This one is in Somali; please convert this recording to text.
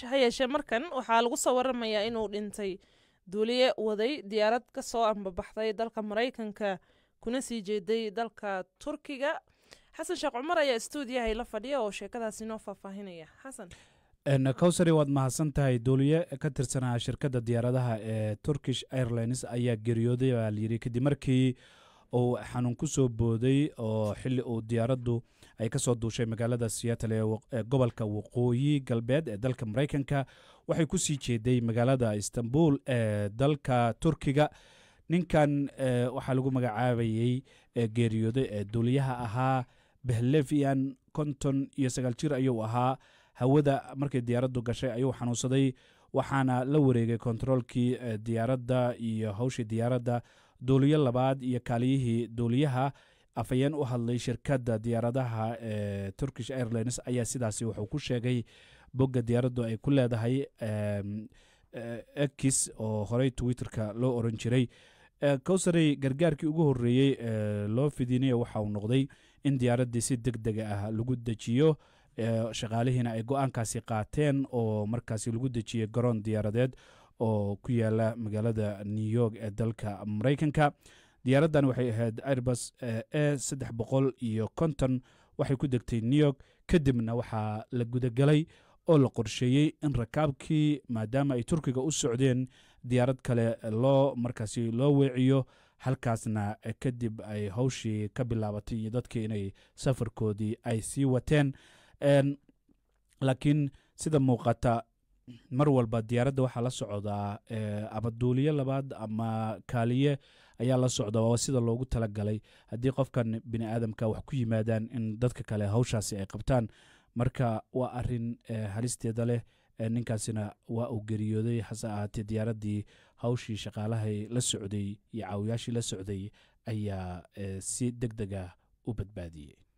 ha yeeshee markan waxaa lagu soo waramayaa inuu dhintay duuliye waday diyaarad ka soo ambabaxday dalka maraykanka kuna sii jeeday dalka turkiga xasan sheekh cumar ayaa stuudiyahay la fadhiya oo sheekadaasi noo faahfaahinaya xasan cowsary waad mahadsan tahay duuliye ka tirsanaa shirkadda diyaaradaha ee turkish airlines ayaa geeriyooday baa layidhi kadib markii uu xanuun ku soo booday oo xili uu diyaaraddu ay ka soo duushay magaalada seattle ee gobolka waqooyi galbeed ee dalka maraykanka waxay ku sii jeeday magaalada istanbul ee dalka turkiga ninkan waxaa lagu magacaabayey geeriyooday ee duuliyaha ahaa behlevian konton iyo sagaal jir ayuu ahaa hawada markay diyaaraddu gashay ayuu xanuunsaday waxaana la wareegay kontaroolkii diyaaradda iyo hawshii diyaaradda duuliyo labaad iyo kaaliyihii duuliyaha afhayeen u hadlay shirkadda diyaaradaha ee turkish airlines ayaa sidaasi wuxuu ku sheegay bogga diyaaraddu ay ku leedahay ekis oo horey twitterka loo oran jiray cowsarey gargaarkii ugu horreeyey ee loo fidinaya waxa uu noqday in diyaaraddii si deg dega ah lagu dejiyo shaqaalihiina ay go-aankaasi qaateen oo markaasi lagu dejiyey garoon diyaaradeed oo ku yaala magaalada new york ee dalka maraykanka diyaaraddan waxay ahayd airbus e saddex boqol iyo konton waxay ku degtay new york kadibna waxaa la gudagelay oo la qorsheeyey in rakaabkii maadaama ay turkiga u socdeen diyaarad kale loo markaasi loo weeciyo halkaasna kadib ay hawshii ka bilaabatay iyo dadkii inay safarkoodii ay sii wateen laakiin sida muuqata mar walba diyaaradda waxaa la socdaa ama duuliye labaad ama kaaliye ayaa la socda waa sida loogu talagalay haddii qofkan bini aadamka wax ku yimaadaan in dadka kale hawshaasi ay qabtaan marka waa arin halisteeda leh ninkaasina waa uu geriyooday hase ahaatee diyaaraddii hawshii shaqaalahay la socday iyo caawiyaashii la socday ayaa si deg dega u badbaadiyey